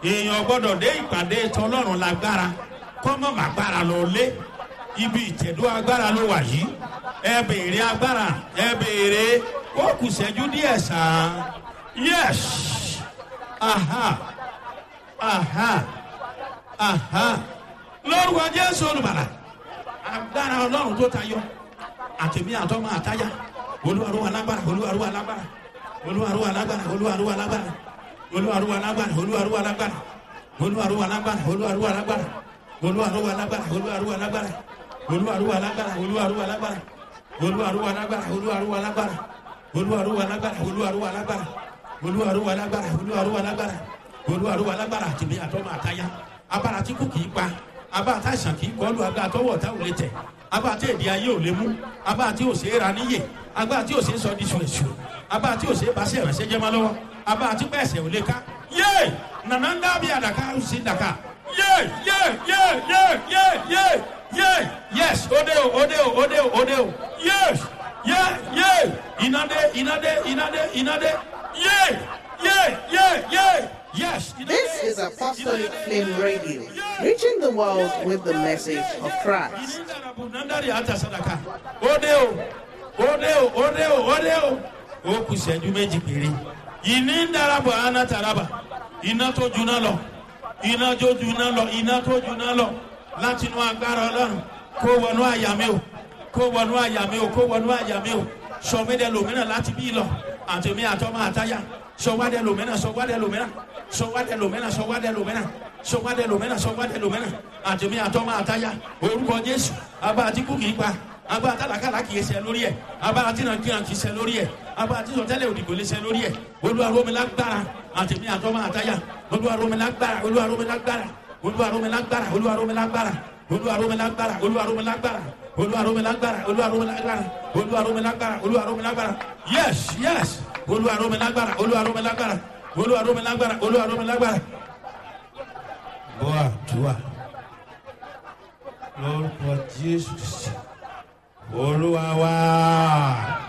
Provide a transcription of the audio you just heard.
èèyàn gbọ́dọ̀ dé ìpàdé tọlọ́run lágbára kọ́mọ́ màgbára lọ lé ibi ìtẹ̀dó agbára ló wà yìí ẹ béèrè agbára ẹ béèrè ó kù sẹ́jú díẹ̀ sàn Yes. Aha. Aha. Aha. Lórúkọ Jésù olùbàlà. Agbára Ọlọ́run tó tayọ. Àtẹ̀mí àtọ́mọ àtáyà. Olúwarúwa lágbára. Olúwarúwa lágbára. Olúwarúwa lágbára. Olúwarúwa lágbára. Olúwarúwa lágbára. Olúwarúwa lágbára. Olúwarúwa lágbára. Olúwarúwa lágbára. Olúwarúwa lágbára. Olúwarúwa lágbára. Olúwarúwa lágbára. Olúwarúwa lágbára. Olúwarúwa lágbára. Olúwarúwa lágbára. Olúwarúwa lágbára. Olúwarúwa lágbára olúwarúwa lágbára olúwarúwa lágbára olúwarúwa lágbára àtìmí àtọmọ àtayá abára tí kò kìí pa abára tá àìsàn kìí kọlu agbára tọwọ ọ̀tá ò lè tẹ̀ abára tí èdè ayé ò lè mú abára tí ò ṣe é ra níyè abára tí ò ṣe é sọ di ṣùrẹ̀ṣù abára tí ò ṣe é baṣẹ́ ìránṣẹ́ jẹ́ mọ́ lọ́wọ́ abára tí pẹ̀sẹ̀ ò lè ká yé nànà ń dábìí àdàkà ó sì dàkà yé yé yé yé yé yé yé yes òde o òde o òde o òde o yes yé yé ìnàdé ìnàdé ìnàdé ìnàdé. Yeah, yeah, yeah, yeah. Yes. This is Apostolic Flame Radio, reaching the world with the message of Christ. Ode o, ode o, ode o, ode o. Ó kù ìṣẹ́jú méjì péré. Ìní ń darapọ̀ àná taraba. Iná tó juná lọ. Iná tó juná lọ. Iná tó juná lọ. Láti inú agbára Ọlọ́run. Kó wọnú àyà mi o. Kó wọnú àyà mi o. Kó wọnú àyà mi o. Sọ̀mídẹ̀ lòmíràn láti bí lọ àtẹ̀mí àtọ́mọ àtayá sọ̀wádẹ lòmínà sọ̀wádẹ lòmínà sọ̀wádẹ lòmínà sọ̀wádẹ lòmínà sọ̀wádẹ lòmínà sọ̀wádẹ lòmínà àtẹ̀mí àtọ́mọ àtayá orúkọ jésù abá àti kú kìí pa abá àtàlàkàlà kìí ṣe lórí ẹ abá àti nàkíyàn kìí ṣe lórí ẹ abá àti sọtẹlẹ òdìgbò lè ṣe lórí ẹ olúwaromilágbára àtẹ̀mí àtọ́mọ àtayá olúwaromilágbára olúwaromilágbára olúwaromilágbára olúwaromilágbára olúwaromilágbára olúwaromilágbára olúwaromilágbára olúwaromilágbára olúwaromilágbára olúwaromilágbára yes yes olúwaromilágbára olúwaromilágbára olúwaromilágbára olúwaromilágbára. bọ́ àdúrà lórúkọ jésù olúwa wá.